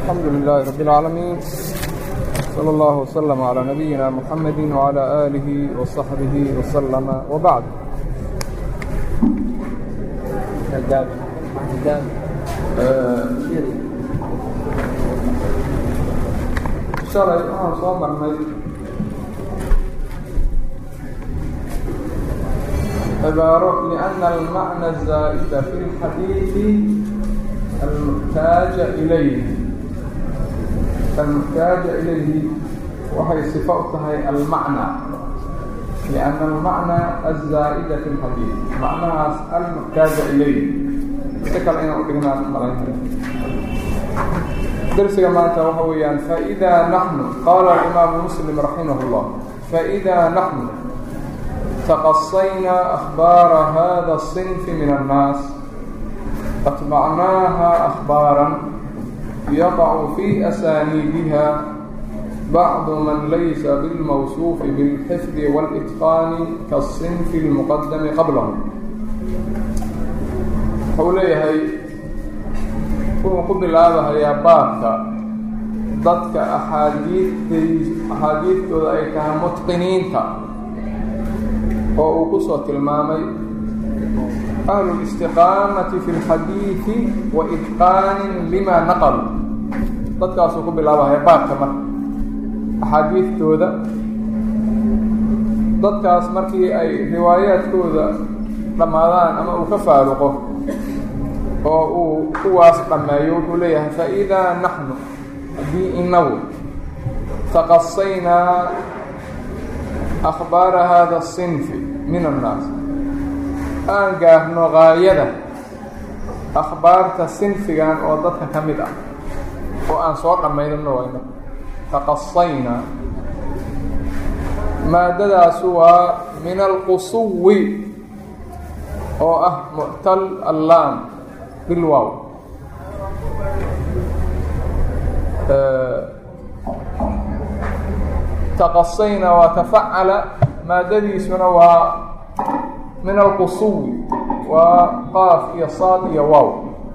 الحمد لله رب العالمين صلى الله وسلم على نبينا محمد وعلى آله وصحبه وسلم وبعد shalay waxaan soo marnay cibaaro لأna الmaعنى الزاa'da في الxadiiثi almuxtaaja ilayh almuxtaaja ilayhi waxay صifo u tahay almacnى لأna almacnى الزaa'da في اlxadiiث macnahaas almuxtaaja ilayh si kale inaan udhignaan malaynaya درسga maanta waxa weeyaan فإdا نحن qال الإmاaم مسلم رحimه الله فإdا نحن تqصyna أخباaر hذا الصنف من الناس أتبعناها أخباaرا يقع في أسانيدها بعض من ليس بالموصوف بالحفظ والإتقان كالصنف المqدم qبله wxuu leeyahay wuxuu ku bilaabahayaa baabka dadka axaadiid axaadiidtooda ay tahay mutqiniinta oo uu ku soo tilmaamay ahlu اlistiqaamati fi اlxadiidi wa itqaanin lima naqlu dadkaasuu ku bilaabahaya baabka marka axaadiidtooda dadkaas markii ay riwaayaadkooda dhammaadaan ama uu ka faaruqo oo uu kuwaas dhammeeyo wuxuu leeyahay faidaa naxnu haddii inagu taqasaynaa akhbaara hada الصinfi min annaas aan gaarno gaayada akhbaarta sinfigan oo dadka ka mid ah oo aan soo dhammaynano wayno taqasaynaa maadadaasu waa min alqusuwi oo ah muctal allaam bilwow taqasayna waa tafacala maadadiisuna waa min alqusuwi waa qaaf iyo saad iyo wow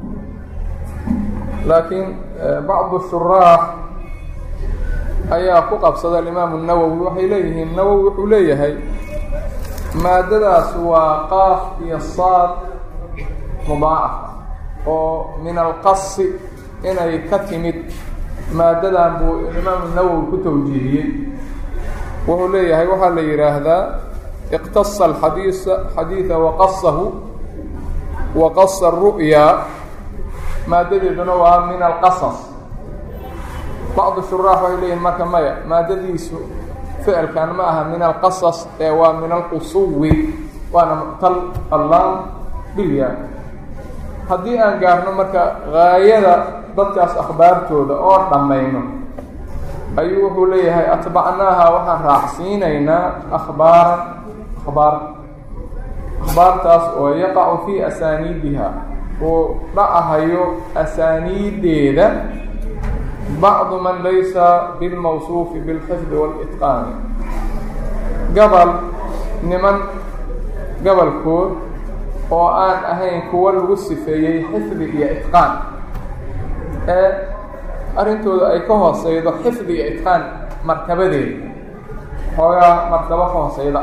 laakiin bacdu shuraax ayaa ku qabsada alimaamu nawowi waxay leeyihiin nawowi wuxuu leeyahay maadadaas waa qaaf iyo saad mudaacaf oo min alqasi inay ka timid maadadan buu imaamu nawowi ku tawjiihiyey wuxuu leeyahay waxaa la yidhaahdaa iqtasa alxadiisa xadiida waqasahu waqasa aru'yaa maadadeeduna waa min alqasas bacdu shuraax waxay leeyihin marka maya maadadiisu ficilkan ma aha min alqasas ee waa min alqusuwi waana muctal allaam bilyaa haddii aan gaarno marka gaayada dadkaas akhbaartooda oo dhammayno ayuu wuxuu leeyahay atbacnaaha waxaan raacsiinaynaa akhbaaran akhbaar akhbaartaas oo yaqacu fii asaaniidiha uu dhacahayo asaaniideeda bacdu man laysa bilmawsuufi bilxifdi wاlitqaani gabal niman gabalkood oo aan ahayn kuwo lagu sifeeyey xifdi iyo itqaan ee arrintooda ay ka hooseydo xifdi iyo itqaan martabadeeda xoogaa martabo ka hooseyda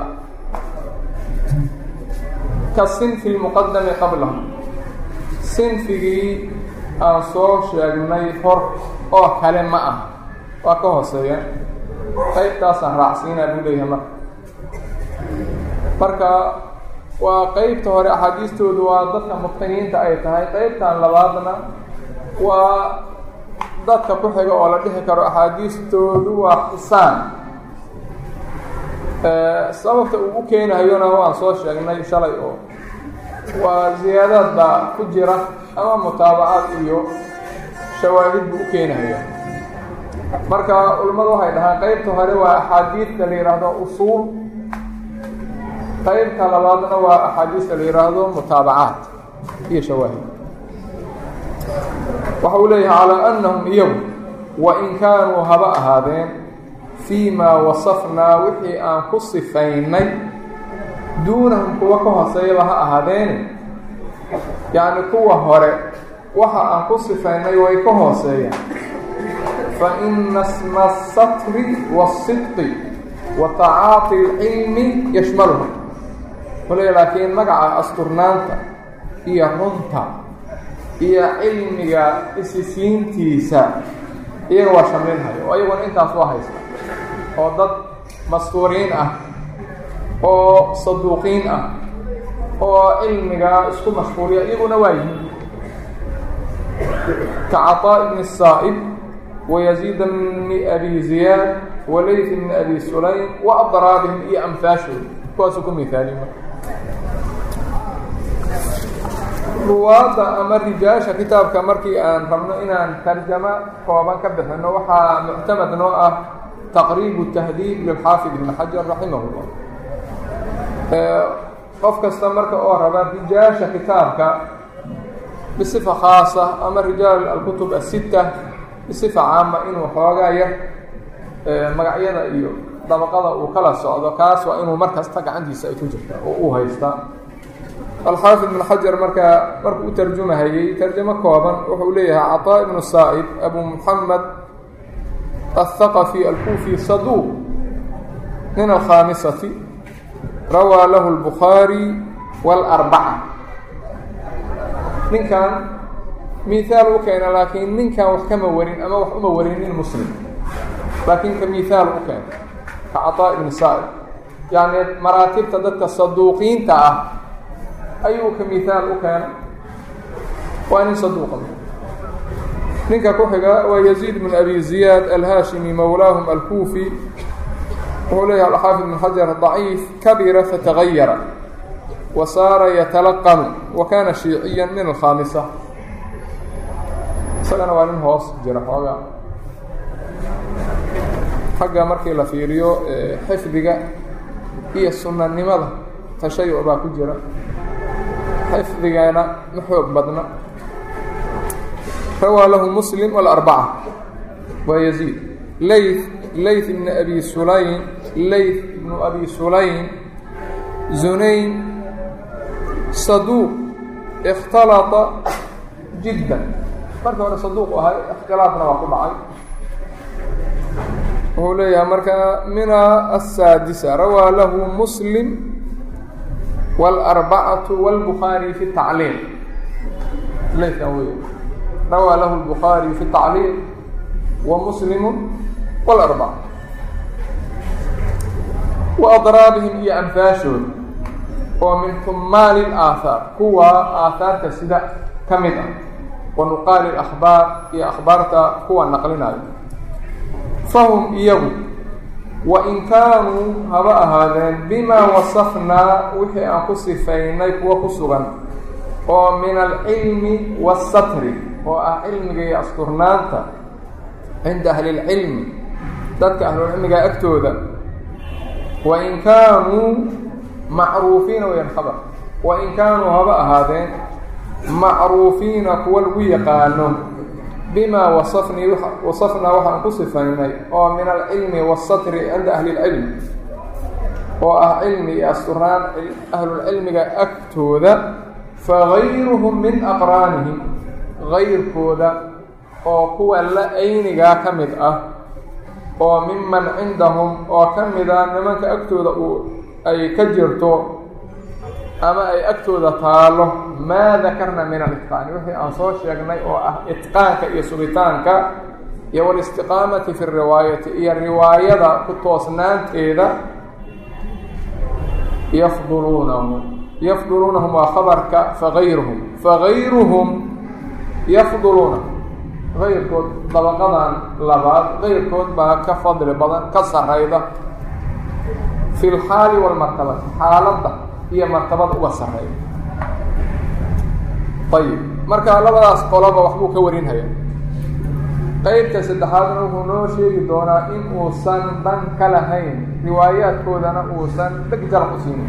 ka sinfi lmuqadami qablahu sinfigii aan soo sheegnay hor oo kale ma ah waa ka hooseeya qaybtaasaan raacsiinaa buu leeyahay marka marka waa qeybta hore axaadiistoodu waa dadka mutqiniinta ay tahay qeybtan labaadna waa dadka ku xiga oo la dhihi karo axaadiistoodu waa xisaan sababta uu u keenahayona waan soo sheegnay shalay oo waa ziyaadaad baa ku jira ama mutaabacaad iyo shawaahid buu u keenahaya marka culimmadu waxay dhahaan qeybta hore waa axaadiidta la yidhaahdo usuul qaybta labaadna waa axaadiista la yidhaahdo mutaabacaat iyo shawaahid waxa uu leeyahay calaa annahum iyagu wain kaanuu haba ahaadeen fii maa wasafnaa wixii aan ku sifaynay duunahum kuwa ka hooseeyaba ha ahaadeene yacni kuwa hore waxa aan ku sifaynay way ka hooseeyaan faina sma الsatri wالصidqi wa tacaaطi اlcilmi yashmalha wale laakiin magaca asturnaanta iyo runta iyo cilmiga isisiintiisa iyaga waa shamlinhayo oo iyaguna intaas waa haysta oo dad mastuuriin ah oo saduuqiin ah oo cilmiga isku mashquuliya iyaguna waa yihiin ka caطاء bn الsaa'ib ويزيid bni abi ziyaad walayth bni abi sulaym وadraabihim iyo amfaashooda kuwaasuu ku mihaaliy ruwaadda ama rijaasha kitaabka markii aan rabno inaan tarjamo kooban ka bixino waxaa muctamad noo ah taqriib tahdiib lilxaafid ibn xajar raximah اllah qof kasta marka oo raba rijaasha kitaabka bisifa khaasa ama rijaal alkutub asita bisifa caama inuu xoogaa yar magacyada iyo dabaqada uu kala socdo kaas waa inuu mar kasta gacantiisa ay ku jirta oo uu haysta alxaafid ibn xajar markaa markuu u tarjumahayey tarjamo kooban wuxuu leeyahay caطaa ibnu saa'ib abu muxamed aلthaqafi alkufi saduuq min alkhaamisati rawaa lahu اlbukhaari wاlarbaca ninkan mihaal u keena laakiin ninkan wax kama warin ama wax uma warinin muslim laakiin ka mihaal u keena ka caطaa ibni saa'ib yacni maraatibta dadka saduuqiinta ah ayuu ka mihaal u keena waa nin saduuqa ninka ku xiga waa yaziid bn abi ziyaad alhaashimi mowlaahum alkuufi wuxuu leeyahay alxaafid ibn xajar daciif kabira fatagayara wa saara yatalaqanu wa kana shiiciya min alkhaamisa isagana waa nin hoos jira xoogaa xagga markii la fiiriyo xifdiga iyo sunanimada tashayuc baa ku jira xifdigana ma xoog badna rawaa lahu muslim walarbaca waa yaziid layth layth ibn abi sulaym layth ibnu abi sulaym zunayn saduuq اkhtalطa jidda marka hore saduuq ahay اkhtilaafna waa ku dhacay wuxuu leeyahay marka mina aلsaadisa rawaa lahu muslim wاlarbacatu wاlbukhaari fi tacliil laykan wey rawaa lahu اlbukhaari fi tacliil wa muslimu wاlarbaca wa adraabihim iyo anfaashooda oo min xumaali اlaahaar kuwa aahaarta sida ka mid ah wa nuqaali اlakhbaar iyo akhbaarta kuwa naqlinayo fahum iyagu wain kaanuu haba ahaadeen bimaa wasafnaa wixii aan ku sifaynay kuwa ku sugan oo min alcilmi waasatri oo ah cilmiga iyo asturnaanta cinda ahli اlcilmi dadka ahlulcilmiga agtooda wain kaanuu macruufiina weyan khabar wain kaanuu haba ahaadeen macruufiina kuwa lagu yaqaano bima wasafnii wasafnaa waxaan ku sifaynay oo min alcilmi waasatri cinda ahli اlcilm oo ah cilmi iyo asturnaan ahlulcilmiga agtooda fagayruhum min aqraanihim gayrkooda oo kuwa la aynigaa ka mid ah oo miman cindahum oo ka mida nimanka agtooda uu ay ka jirto ama ay agtooda taalo maa dakarna min alitqaani wixii aan soo sheegnay oo ah itqaanka iyo sugitaanka iyo walistiqaamati fi riwaayati iyo riwaayada ku toosnaanteeda yafduluunahum yafduluunahum waa khabarka fagayruhum fagayruhum yafduluuna gayrkood dabaqadan labaad gayrkood baa ka fadli badan ka sarayda fi lxaali walmartabati xaaladda iyo martabada uga sarreeya ayib marka labadaas qoloba waxbuu ka warinhaya qeybta saddexaadna wuxuu noo sheegi doonaa in uusan dhan ka lahayn riwaayaadkoodana uusan dheg jalaq u siinin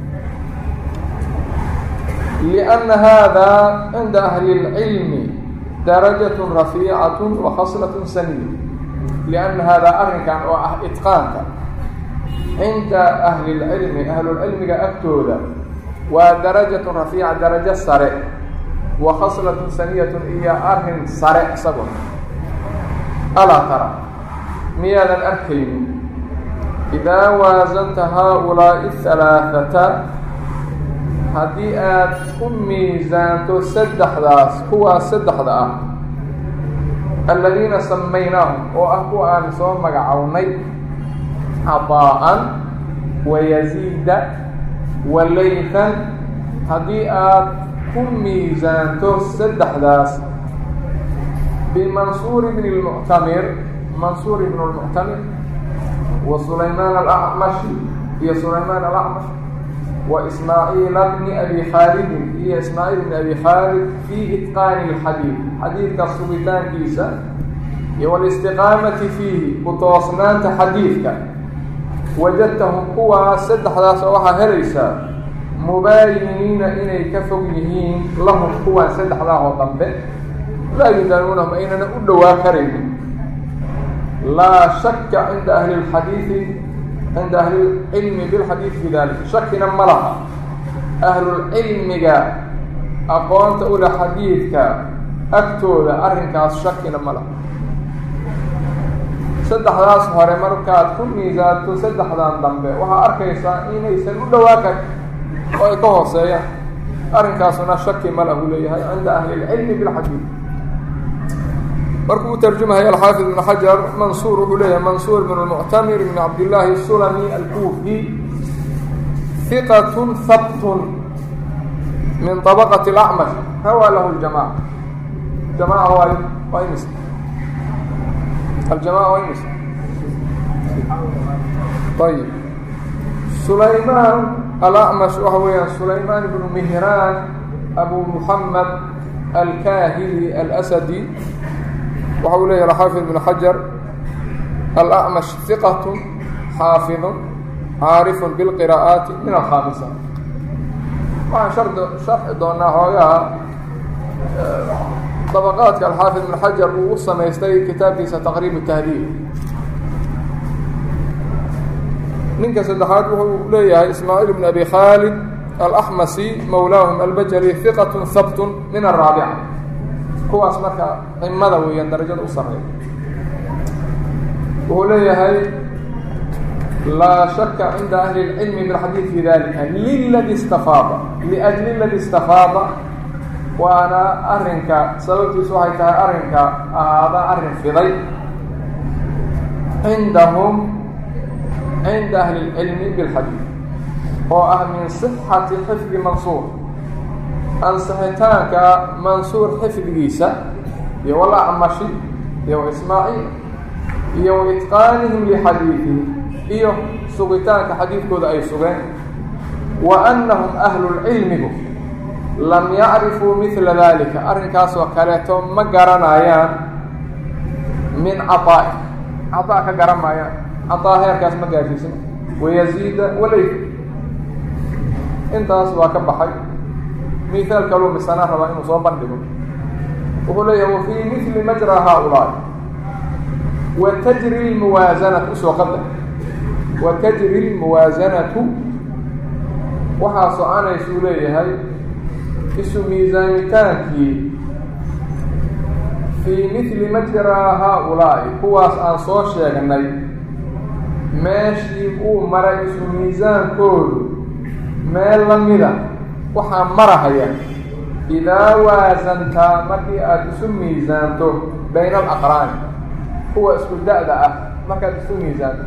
lianna haadaa cinda ahli اlcilmi darajatun rafiicatun wa khaslatun saniya lianna haadaa arrinkan oo ah itqaanka cinda ahli اlcilmi ahlulcilmiga agtooda waa darajatun rafiica darajo sare wa khaslatun saniyatun iyo arrin sare isaguna alaa tara miyaadan arkaynin idaa waasanta haa-ulaa'i halaaثata haddii aad ku miisaanto saddexdaas kuwaas saddexda ah aladiina samaynaahum oo ah kuwa aan soo magacownay caطaa'an wayaziida walaytan haddii aad ku miisaanto saddexdaas bimansuur bn اlmuctamir mansuur ibn اlmuctamir wa sulaymaan alacmashi iyo sulaymaan alacmash wa ismaaciila bni abi khaalidin iyo ismaaciil bni abi khaalid fii itqaani اlxadiid xadiidka sugitaankiisa iyo walistiqaamati fiihi ku toosnaanta xadiidka wajadtahum kuwaas saddexdaas oo waxaa helaysaa mubaayiniina inay ka fog yihiin lahum kuwaan saddexdaa oo dambe laa yudaanuunahum aynana u dhowaa karaynin laa shaka cinda ahli اlxadiidi cinda ahli lcilmi bilxadiidi fi dalik shakina ma laha ahlulcilmiga aqoonta ula xadiidka agtooda arrinkaas shakina ma laha saddexdaas hore markaad ku miisaanto saddexdan dambe waxaa arkaysaa inaysan u dhowaa karin oo ay ka hooseeyaan arrinkaasuna shaki ma lahu leeyahay cinda ahli اlcilmi bilxadiid markuu u tarjumahaya alxaafid ibn xajar mansuur wuxuu leeyahay mansuur bn اlmuctamir bn cabdillaahi sulami alkuufi hiqat habtun min طabaqati اlacmash rawaa lahu ljamaca jamaca waay waa imis aljamaca waa imis ayib sulaymaan alacmash waxa weeyaan sulaymaan ibnu mihraan abu muxamed alkaahili alasadi waxa uu leeyahy xaafid ibn xajar alacmash hiqat xaafidu caarifun bilqiraa'aati min alkhaamisa waxaan sharxi doonaa xoogaha dabaqaadka alxaafid ibn xajar uu u samaystay kitaabkiisa taqriib tahdiib ninka saddexaad wuxuu leeyahay ismaaciil bn abi khaalid alaxmasi mowlaahum albajali hiqat habtun min araabica kuwaas marka cimada weeyaan darajada u sareeya wuxuu leeyahay laa shaka cinda ahli اlcilmi bilxadiid fi dalika liladi istafaada liajli ladi istafaada waana arrinka sababtiisu waxay tahay arrinka ahaada arrin fiday cindahum cinda ahli اlcilmi bilxadiid oo ah min صixati xifdi mansuur ansixitaanka mansuur xifdigiisa iyo walacmashi iyo waismaaciil iyo waitqaanihim lixadiidihi iyo sugitaanka xadiidkooda ay sugeen wa annahum ahlulcilmigu lam yacrifuu midla dalika arrinkaasoo kaleeto ma garanayaan min caطaa'i caطaa ka garan maayaan caطaa heerkaas ma gaashiisin wayaziida walay intaas waa ka baxay mihaal kaluu misana rabaa inuu soo bandhigo wuxuu leeyahay wa fii mili majra haaulaa'i wa tajri lmuwaasanatu usoo qadar wa tajri lmuwaasanatu waxaa soconaysuu leeyahay isu miisaanitaankii fii mili majraa haaulaa'i kuwaas aan soo sheegnay meeshii uu maray isu miisaankoodu meel la mida waxaa marahaya idaa waasantaa markii aada isu miisaanto bayna alaqraani kuwa isku da-da ah markaad isu miisaanto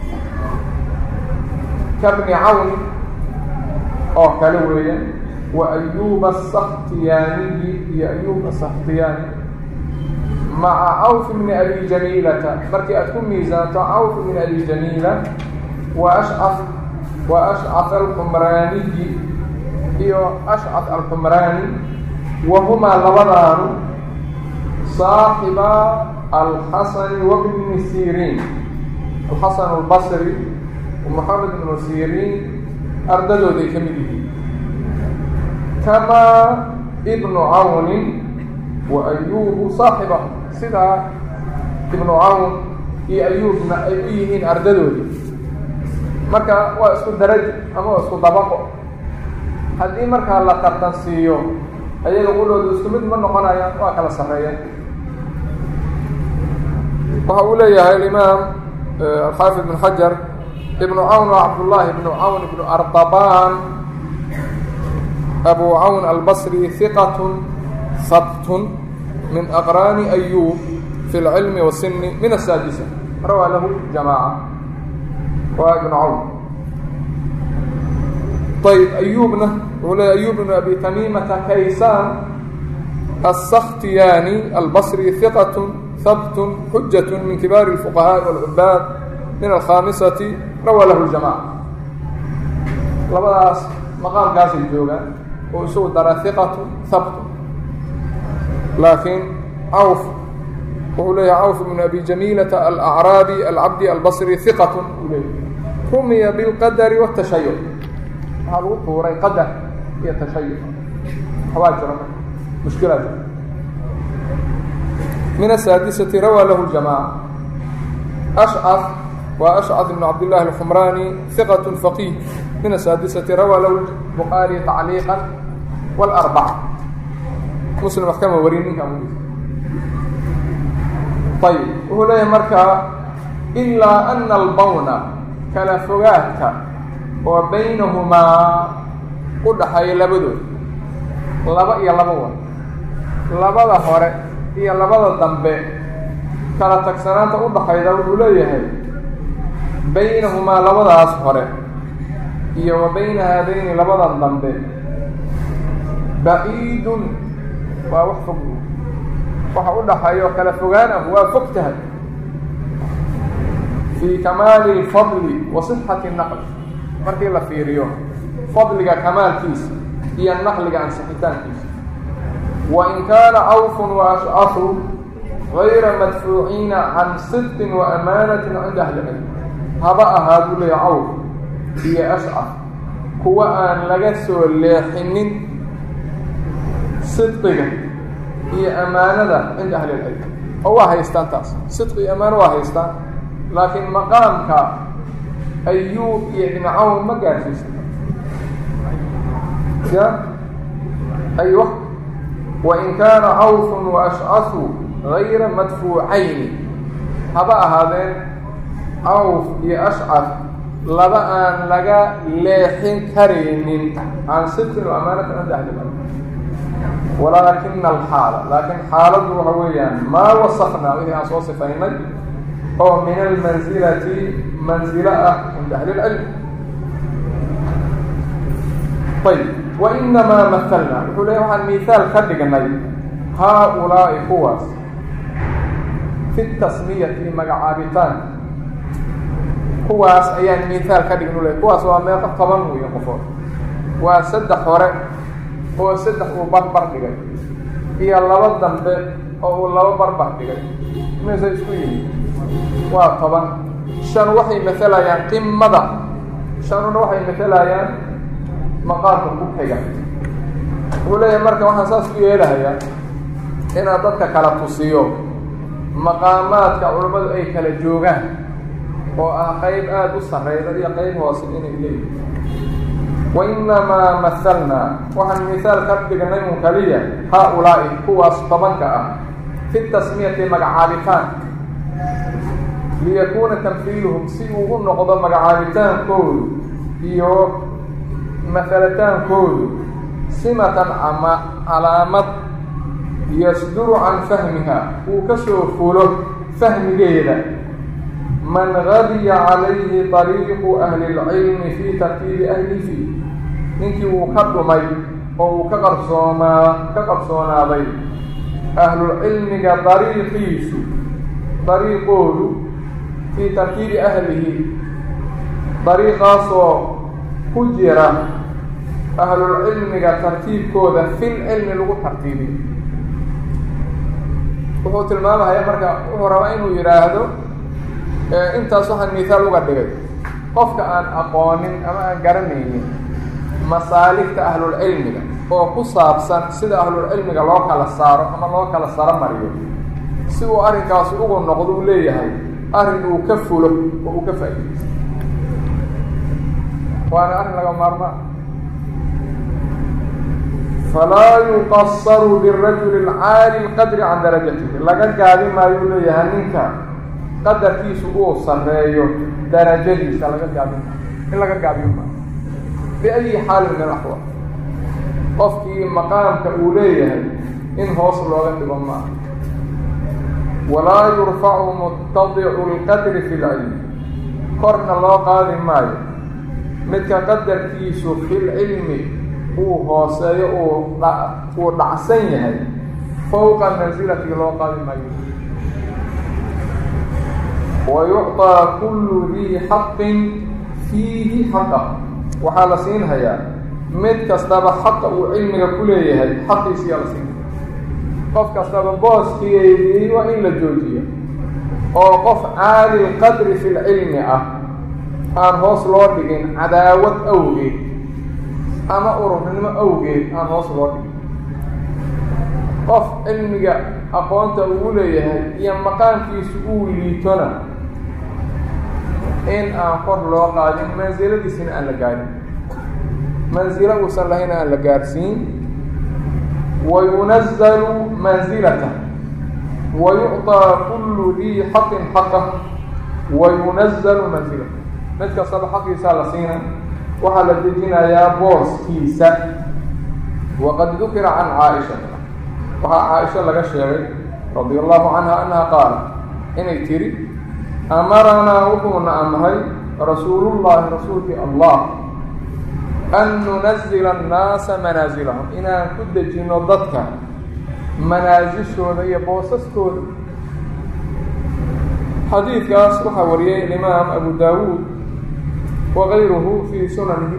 kabni cawn oo kale weeya wa ayuuba asakhtiyaaniyi iyo ayuub asakhtiyaani maca cawf bni abi jamiilata markii aad ku miisaanto cawf bni abi jamiila wa ashcaf wa ashcaf alxumraaniyi iyo ashcaf alxumraani wa humaa labadaanu saaxiba alxasani wabni siriin alxasan albasri moxamed ibnu siriin ardadooday ka mid yihiin kamaa ibnu cawnin wa ayuubu saaxiba sidaa ibnu cawn iyo ayuubna ay u yihiin ardadoodii marka waa isku darajo ama waa isku dabaqo haddii markaa la tartan siiyo ayaga qudhooda isku mid ma noqonayaan waa kala sarreeyaan waxa uu leeyahay alimaam alxaafid ibn xajar ibnu cawn waa cabdullaahi ibnu cawn ibnu ardabaan abu cawn albasri hiqat habtun min aqraani ayub fi اlcilmi wasini min asaadisa rawaa lahu jamaaca waa ibnu cawn ayb ayubna wuxuu leeyahy ayub ibnu abi tamimata kaysaan السkhtiyani albصrي ثiqة habt xujaة min kibaar الفqهاء والcubaad min الkhamisaةi rawى lahu الجamاعة labadaas maqaamkaasay joogaan oo isagu dara ثiqaة habt laakiin cawf wuxuu leeyahay cawf بn abi jamiilaةa alأعraabi alcabdi albصrي ثiqaة uu leeyahy rumiya bاlqadr والتashayuc waxaa lagu tuuray qadar iyo tashayuc waxbaa jira مشكلة من السادسة روى له الجماعة أشعث وأشعث بن عبد الله الحمراني ثقة فقيه من السادسة روى له البخاري تعليقا والأربعة مسلم محكمة ورينين كامل طيب وهو لا يمركا إلا أن البون كالفغاتك وبينهما قد حي لبدو لبا يا لبا labada hore iyo labada dambe kala tagsanaanta u dhaxayda wuxuu leeyahay baynahumaa labadaas hore iyo wa bayna haadayni labadan dambe baciidun waa wax fog waxa u dhaxeeyo kala fogaan ah waa fog tahay fii kamaali lfadli wa sixati naqli markii la fiiriyo fadliga kamaalkiisa iyo naqliga ansixitaankiisa وإن كان عوف وأشعث غير مدفوعين عن صدق وأمانة عند أهل العلم هبأ هذا لي عوف هي أشعث هو أن لقسوا الليحن صدق هي أمانة عند أهل العلم هو هيستان تاس صدق أمانة وهيستان لكن مقامك أيوب ابن عون ما قال في أيوه وإن كان عوف وأشعث غير مدفوعين هبا هذين عوف يا أشعث لبا أن لقى ليحين كريم عن صدق وأمانة عند أهل العلم ولكن الحالة لكن حالة وهويا ما وصفنا به عن صفين هو من المنزلة منزلة عند أهل العلم طيب وإنما مثلنا وحول ليه المثال كدقني هؤلاء قواس في التسمية مقعابتان قواس أيان مثال كدقنوا ليه قواس وما قبنوا يقفون وسدح ورق هو سدح وبربر دقي هي اللبا دنبه أو اللبا بربر دقي ماذا يسوي وطبعا شان وحي مثلا يعني قمة شان وحي مثلا يعني maqaarka ku xiga wuxuu leeyahay marka waxaan saas u yeelahayaa inaad dadka kala tusiyo maqaamaadka culammadu ay kala joogaan oo ah qayb aada u sarreyda iyo qayb hoose inay leeyihin wa inamaa mahalnaa waxaan mihaal ka dhignay un kaliya haa-ulaa'i kuwaas tobanka ah fi tasmiyati magacaabitaan liyakuuna tamfiiluhum si uu u noqdo magacaabitaankoodu iyo mahalataankoodu simatan ama calaamad yasduru can fahmiha uu ka soo fulo fahmigeeda man gadiya calayhi طariiqu ahli اlcilmi fii tartiibi ahli fii ninkii uu ka dhumay oo uu ka qarsoomaa ka qarsoonaaday ahlulcilmiga dariiqiisu dariiqoodu fii tartiibi ahlihi dariiqaasoo ku jira ahlulcilmiga tartiibkooda fil cilmi lagu tartiibiyo wuxuu tilmaamahaya marka wuxuu rabaa inuu yidhaahdo intaas waxaan mihaal uga dhigay qofka aan aqoonin ama aan garanaynin masaaligta ahlulcilmiga oo ku saabsan sida ahlulcilmiga loo kala saaro ama loo kala saro mariyo si uu arrinkaasi ugu noqdo uu leeyahay arrin uu ka fulo oo uu ka faa'iidaysto waana arrin laga maarmaa falaa yuqasaru lirajuli alcaali lqadri can darajatihi laga gaadi maayo leeyahay ninka qadarkiisu uu sarreeyo darajadiisa laga gaabin in laga gaabiyo ma biayi xaalin min axwaal qofkii maqaamka uu leeyahay in hoos looga dhigo maaha walaa yurfacu mutadicu lqadri fi lcilmi korna loo qaadi maayo midka qadarkiisu filcilmi uu hooseeyo uu dhacsan yahay fowqa mansilati loo qaadi maayo wa yucطaa kullu dii xaqin fiihi xaqa waxaa la siinhayaa mid kastaba xaqa uu cilmiga ku leeyahay xaqiisiyaa la siinaya qof kastaba booskiyeedii waa in la joojiyo oo qof caali lqadri fi lcilmi ah aan hoos loo dhigin cadaawad awgeed ama ururnimo awgeed aan hoos loo dhigin qof cilmiga aqoonta uu leeyahay iyo maqaamkiisu uu liitona in aan kor loo qaadin mansiladiisina aan la gaadhin mansilo uusan lahayn aan la gaarsiin wayunazalu mansilata wayucطaa kullu dii xaqin xaqah wayunazalu mansilata mid kastaba xaqiisaa la siina waxaa la dejinayaa booskiisa waqad dukira can caaisha waxaa caaisha laga sheegay radia allahu canha annaha qaala inay tiri amaranaa wuxuuna amray rasuulullahi rasuulkii allah an nunazila annaasa manaasilahum inaan ku dejino dadka manaasishooda iyo boosaskooda xadiidkaas waxaa wariyay alimaam abu daawuud wagayruhu fii sunanihi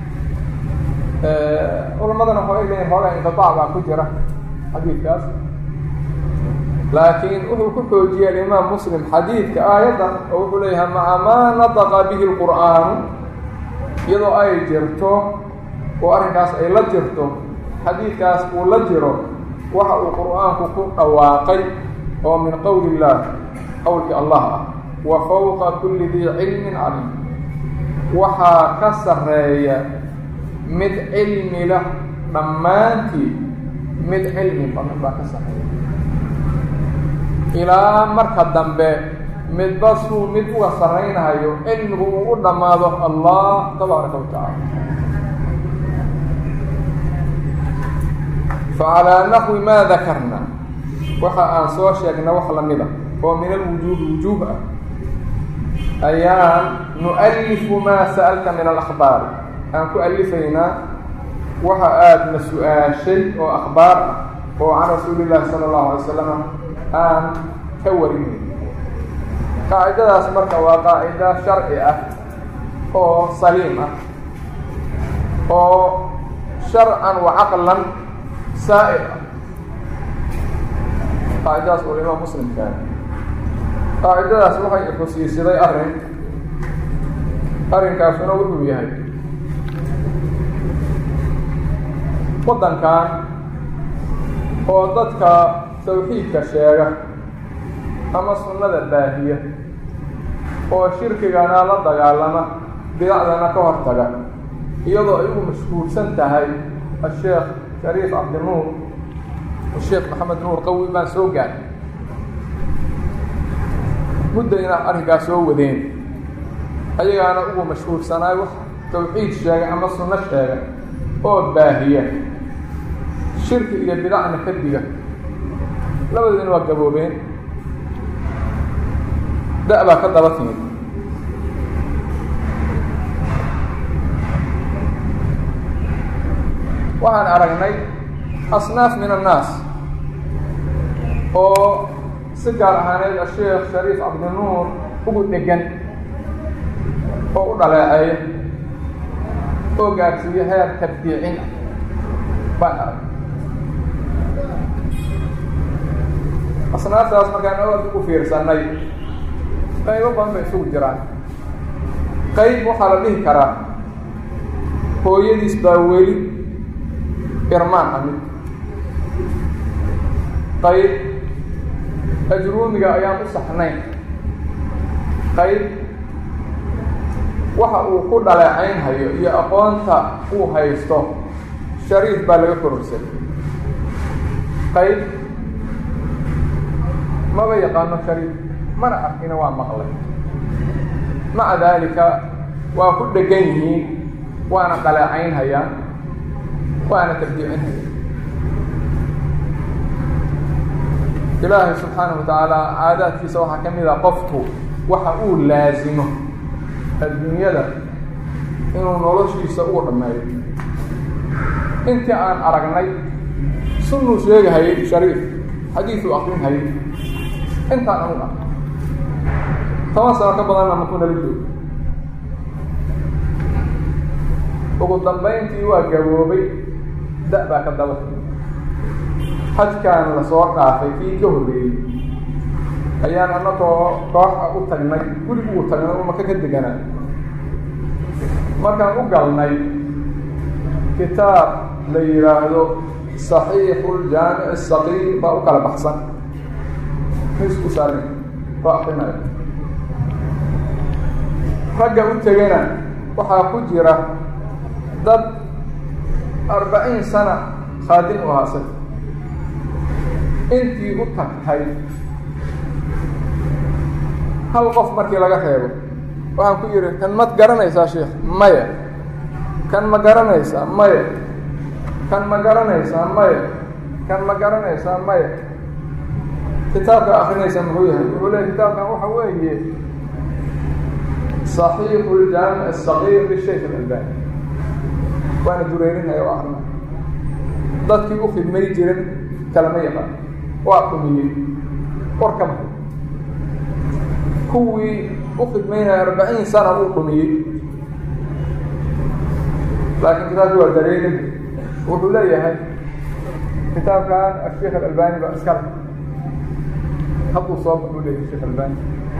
culamadana waxay leeyihin hoogaa inqitaac baa ku jira xadiidkaas laakiin wuxuu ku xoojiyey alimaam muslim xadiidka aayaddan oo wuxuu leeyahay maca maa nataqa bihi lqur'aanu iyadoo ay jirto oo arrinkaas ay la jirto xadiidkaas uu la jiro waxa uu qur'aanku ku dhawaaqay oo min qowli illaah qowlkii allah ah wa fowqa kulli dii cilmin caliim waxaa ka sarreeya mid cilmi lah dhammaantii mid cilmi badan baa ka sarreeya ilaa marka dambe midba suu mid uga sarraynahayo cilmigu uu u dhammaado allah tabaaraka wa tacaala facalaa naxwi maa dakarna waxa aan soo sheegna wax lamida oo min alwujuubi wujuub ah ayaan nu'alifu maa sa'alta min alakhbaari aan ku alifaynaa waxa aada na su-aashay oo akhbaar ah oo can rasuuli llaahi sala allahu alay wasalam aan ka warinay qaacidadaas marka waa qaacida sharci ah oo saliim ah oo sharcan wa caqlan saa'ir ah qaacidadaas oo imaam muslimkaa qaacidadaas waxay xusiisiday arrin arrinkaasuna wuxuu yahay waddankan oo dadka tawxiidka sheega ama sunnada baahiya oo shirkigana la dagaalama bidacdana ka hortaga iyadoo ay ugu mashhuursan tahay asheekh shariif cabdinuur sheekh maxamed nuur qawi baan soo gaadhay mudda inaa arrinkaas soo wadeen ayagaana ugu mashhuursanaay wax tawxiid sheega ama sunno sheega oo baahiya shirki iyo bidacna ka diga labadoodina waa gaboobeen da- baa ka daba timid waxaan aragnay asnaaf min annaas oo si gaar ahaaneed asheekh shariif cabdinuur ugu dhegan oo u dhaleeceeya oo gaarsiiyo heer tabdiicin ah baan aragnay asnaaftaas markaan aad ugu fiirsanay qaybo badan bay isugu jiraan qayb waxaa la dhihi karaa hooyadiis baa weli irmaan amid qayb ajruumiga ayaan u saxnayn qayb waxa uu ku dhaleecaynhayo iyo aqoonta uu haysto shariif baa laga kororsaday qayb maba yaqaano shariif mana arkina waa maqlay maca daalika waa ku dhegan yihiin waana dhaleecaynhayaan waana tarjiicinhayaan ilaahay subxaanahu wa tacaala caadaadkiisa waxaa ka mid a qofku waxa uu laasimo adduunyada inuu noloshiisa ugu dhammeeyo intii aan aragnay sunnuu sheegahayay shariif xadiisuu akrinhayay intaan anu ah toban sano ka badanna makuu nala joogo ugu dambayntii waa gaboobay da- baa ka daba xajkaan lasoo dhaafay kii ka horreeyey ayaan annagoo kooxa u tagnay guriguu tagnay u maka ka deganaa markaan u galnay kitaab la yidhaahdo saxiixu ljaamic asaqiir baa u kala baxsan misku saarin oo akrinayo ragga u tegana waxaa ku jira dad arbaciin sana khaadim u haasay intii u tagtay hal qof markii laga reebo waxaan ku yidhi kan mad garanaysaa sheikh maya kan ma garanaysaa maya kan ma garanaysaa maya kan ma garanaysaa maya kitaabka akrinaysa muxuu yahay wuxuu leeya kitaabkan waxa weeye صaxiixu ljaamic asagiir lishaykh alalbani waana dureerinaya o akrinaya dadkii u khidmay jirin kalama yaqaan waa dhumiyey war ka baxay kuwii u khidmaynaya arbaciin sana uu dhumiyey laakiin kitaabkii waa dareerin wuxuu leeyahay kitaabkan asheikh alalbani baa iskale hadduu soo baxuu leeyahay sheikh albani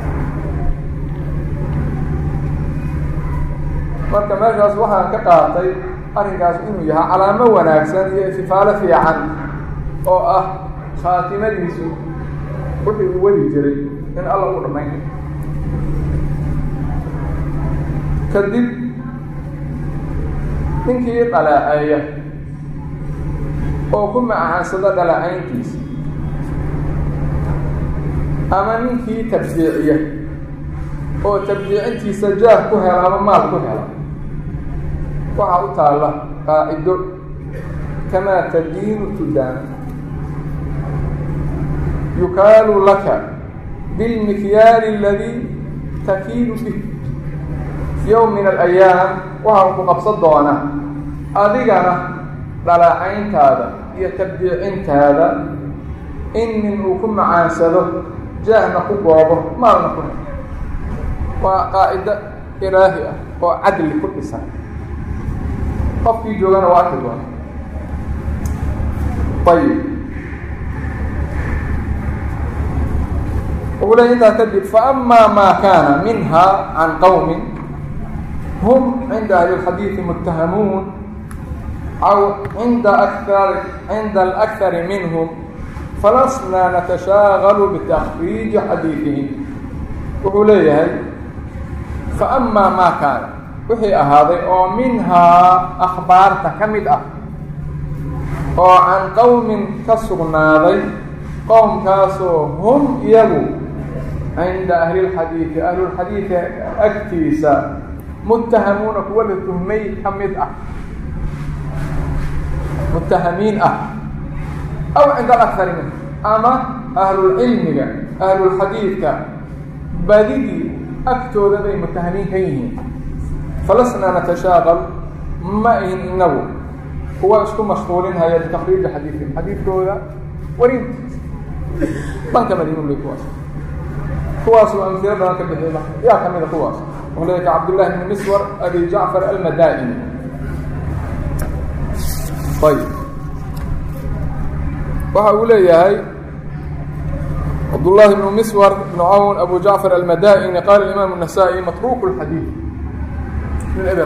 marka meeshaas waxaan ka qaatay arrinkaas inuu yahay calaamo wanaagsan iyo istifaalo fiican oo ah khaatimadiisu wixii uu wadi jiray in alla u dhammayn kadib ninkii dhaleeceeya oo ku macaansada dhaleecayntiisa ama ninkii tabdiiciya oo tabdiicintiisa jaah ku hela ama maal ku hela waxaa u taalla qaacido kamaa tadiinu tudaan yukaalu laka bilmikyaali aladii takiilu bih yowm min alayaam waxaa ku qabsan doona adigana dhaleecayntaada iyo tabdiicintaada in nin uu ku macaansado jaahna ku goobo maalna ku helo waa qaacido ilaahi ah oo cadli ku dhisan qofkii joogana waa arki doona ayib wuxuu leey intaa kadib faama maa kaana minha can qowmin hum cinda ahli اlxadiidi muttahamuun aw cinda akar cinda alakari minhum falasna natashaagalu bitakriiji xadiidihim wuxuu leeyahay faama maa kaana wixii ahaaday oo minhaa akhbaarta ka mid ah oo can qowmin ka sugnaaday qowmkaasoo hum iyagu cinda ahlilxadiidi ahlulxadiidka agtiisa muttahamuuna kuwa la tuhmay ka mid ah muttahamiin ah aw cinda alakari min ama ahlulcilmiga ahlulxadiidka badidii agtooda bay muttahamiin ka yihiin falasnaa natashaaqal ma ihin inagu kuwa isku mashquulinhaya bitakriiji xadiidihim xadiidkooda warintiisa dhanka madiinu le kuwaas kuwaasuu amsilo badan ka bixiy yaa ka mida kuwaas wuxuu leeya ka cabdullahi bni miswar abi jacfar almadaa'ini ayib waxa uu leeyahay cabdullahi bnu miswar bnu cawn abu jacfar almadaa'ini qaala imaamu الnasaa-i matruuk اlxadiid min eber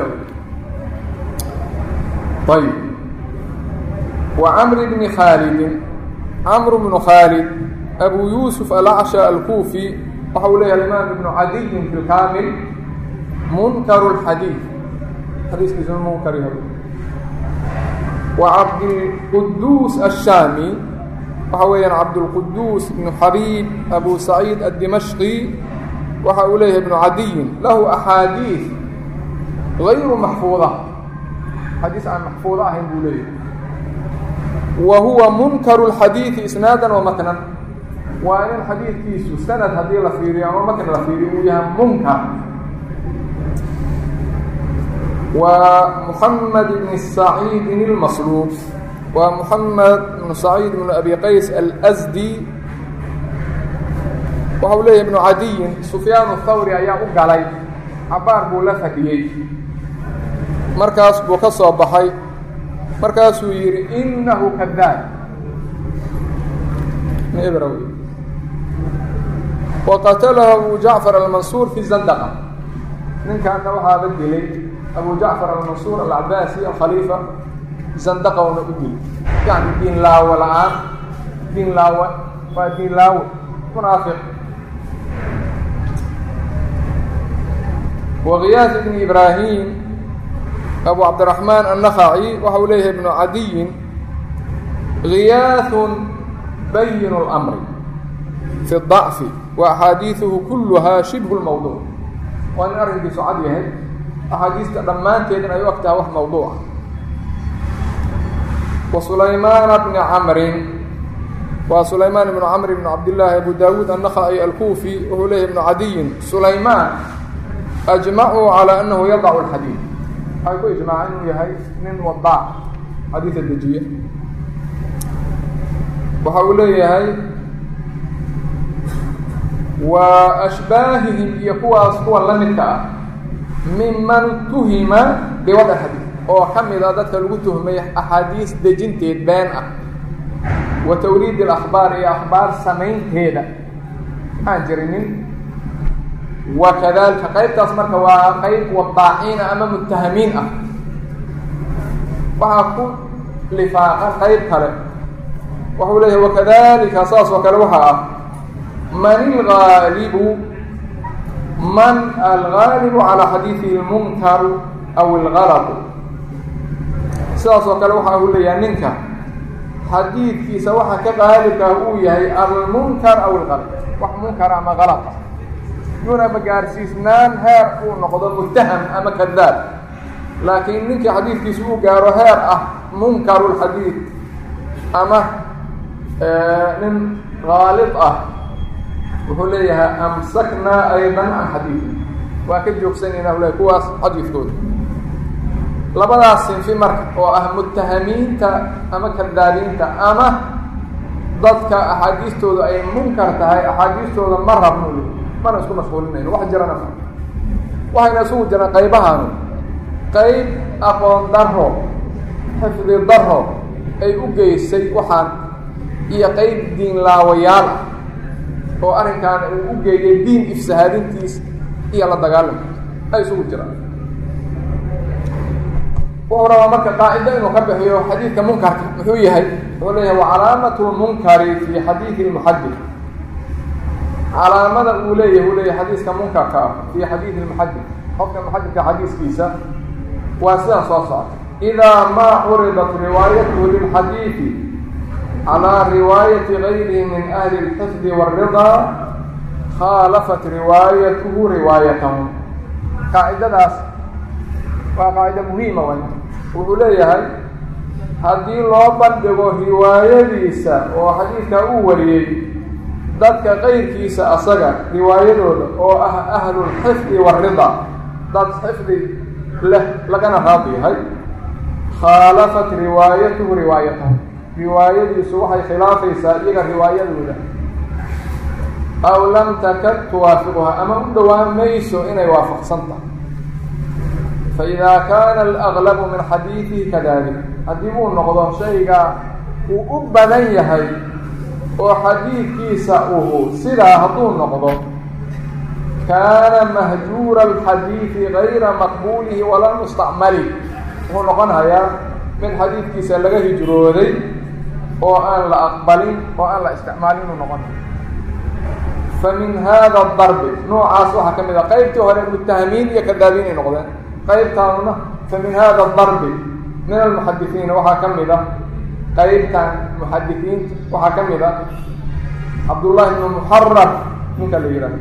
ayib wa camr bni khaalidin camr bnu khaalid abu yuusuf alacsha alkuufi waxa uu leeyahay imaam ibnu cadiyin fi lkaamil munkaru اlxadiid xadiiskiisuna munkar yahay wa cabdilquduus ashaami waxa weeyaan cabdulquduus ibnu xabiib abu saciid addimashqi waxa uu leeyahay ibnu cadiyin lahu axaadiid gayru maxfuuda xadiis aan maxfuudo ahayn buu leeyahay wa huwa munkaru اlxadiidi isnaadan wa matnan waa in xadiidkiisu sanad haddii la fiiriyo ama matn la fiiriyo uu yahay munkar waa muxamed ibn saciidin اlmasluub waa muxamed ibnu saciid ibnu abi qays alsdi waxa uu leeyahay ibnu cadiyin sufyaan thawri ayaa u galay cabaar buu la fadhiyey markaas buu ka soo baxay markaasuu yidhi inahu kadaab waqatalahu abu jacfar almansuur fi zandaqa ninkaana waxaaba dilay abu jacfar almansuur alcabaasi alkhaliifa zandaqowna u dili yani diin laawo la-aan diin laawo waa diin laawo munaafiq wakiyaas ibni ibraahim abu cabdiraxmaan annakhaci waxa uu leeyahay ibnu cadiyin giyaaثun bayin اlmri fi الضacfi wa axaadiiثuhu kuluhaa shibhu اlmawduuc waa nin arrinkiisu cad yahay axaadiista dhammaanteedin ay u ag tahay wax mawduuca wa sulaymaana bni camrin waa sulaymaan ibnu camr ibn cabdillaahi abu daawuud annakhaci alkuufi wuxuu leeyahy ibnu cadiyin sulaymaan ajmacuu calى anahu yadacu اlxadiid waxay ku ijmaaceen inuu yahay nin wadaac xadiida dejiye waxa uu leeyahay wa ashbaahihim iyo kuwaas kuwa la midka ah miman tuhima biwad xadiid oo ka mid a dadka lagu tuhmay axaadiis dejinteed been ah wa tawriid اlakhbaar iyo akhbaar samaynteeda maxaan jirinin wa kadalika qaybtaas marka waa qayb wadaaciina ama mutahamiin ah waxaa ku lifaaqan qayb kale waxuu leeyahay wakadalika saas oo kale waxaa ah man ilgaalibu man algaalibu calaa xadiidihi اlmunkaru aw ilgalatu sidaas oo kale waxa uu leeyahay ninka xadiidkiisa waxa ka qaalibkaa uu yahay almunkar aw ilgalat wax munkar ama galad ah yunaba gaarsiisnaan heer uu noqdo mutaham ama kadaab laakiin ninkii xadiidkiisa uu gaaro heer ah munkaru lxadiid ama nin gaalid ah wuxuu leeyahay amsaknaa aydan can xadiidi waa ka joogsanayna le kuwaas xadiidkooda labadaas sinfi marka oo ah mutahamiinta ama kadaabiinta ama dadka axaadiistooda ay munkar tahay axaadiistooda ma rabno mana isku mashquulinayno wax jirana ma waxayna isugu jiraan qaybahaanu qayb aqoon daro xifdi daro ay u geysay waxaan iyo qayb diin laawayaal ah oo arrinkaan uu u geeyay diin ifsahaadintiis iyo la dagaalamkiis ay isugu jiraan wuxuu rabaa marka qaacido inuu ka bixiyo xadiidka munkarka muxuu yahay wuxuu leeyahay wa calaamatu lmunkari fi xadiidi lmuxadid calaamada uu leeyahay uu leeyahay xadiiska munkarka ah fi xadiidi lmuxadid qofka muxadidka xadiiskiisa waa sidan soo socota idaa maa curidat riwaayatuhu lilxadiidi calىa riwaayati gayrihi min ahli اlxifdi wاridaa khaalafat riwaayatuhu riwaayatahu qaacidadaas waa qaacido muhiima way wuxuu leeyahay haddii loo bandhigo riwaayadiisa oo xadiidkaa uu wariyey dadka qayrkiisa asaga riwaayadooda oo ah ahlulxifdi waridaa dad xifdi leh lagana raadi yahay khaalafat riwaayatuhu riwaayatahu riwaayadiisu waxay khilaafaysaa iyaga riwaayadooda aw lam takad tuwaafiquha ama u dhowaan mayso inay waafaqsan tahay faidaa kaana alaglabu min xadiidihi kadalik haddii uu noqdo shayga uu u badan yahay oo xadiidkiisa uhu sidaa hadduu noqdo kaana mahjuura alxadiidi gayra maqbuulihi wala mustacmali wuxuu noqonayaa mid xadiidkiisa laga hijrooday oo aan la aqbalin oo aan la isticmaalin inuu noqonayo fa min hada darbi noocaas waxaa ka mid a qaybtii hore mutahamiin iyo kadaabiin ay noqdeen qaybtaanuna fa min hada darbi min almuxadisiina waxaa ka mid ah qaybtan muxadisiinta waxaa ka mid a cabdullaahi ibnu muxarar ninka la yidhahdo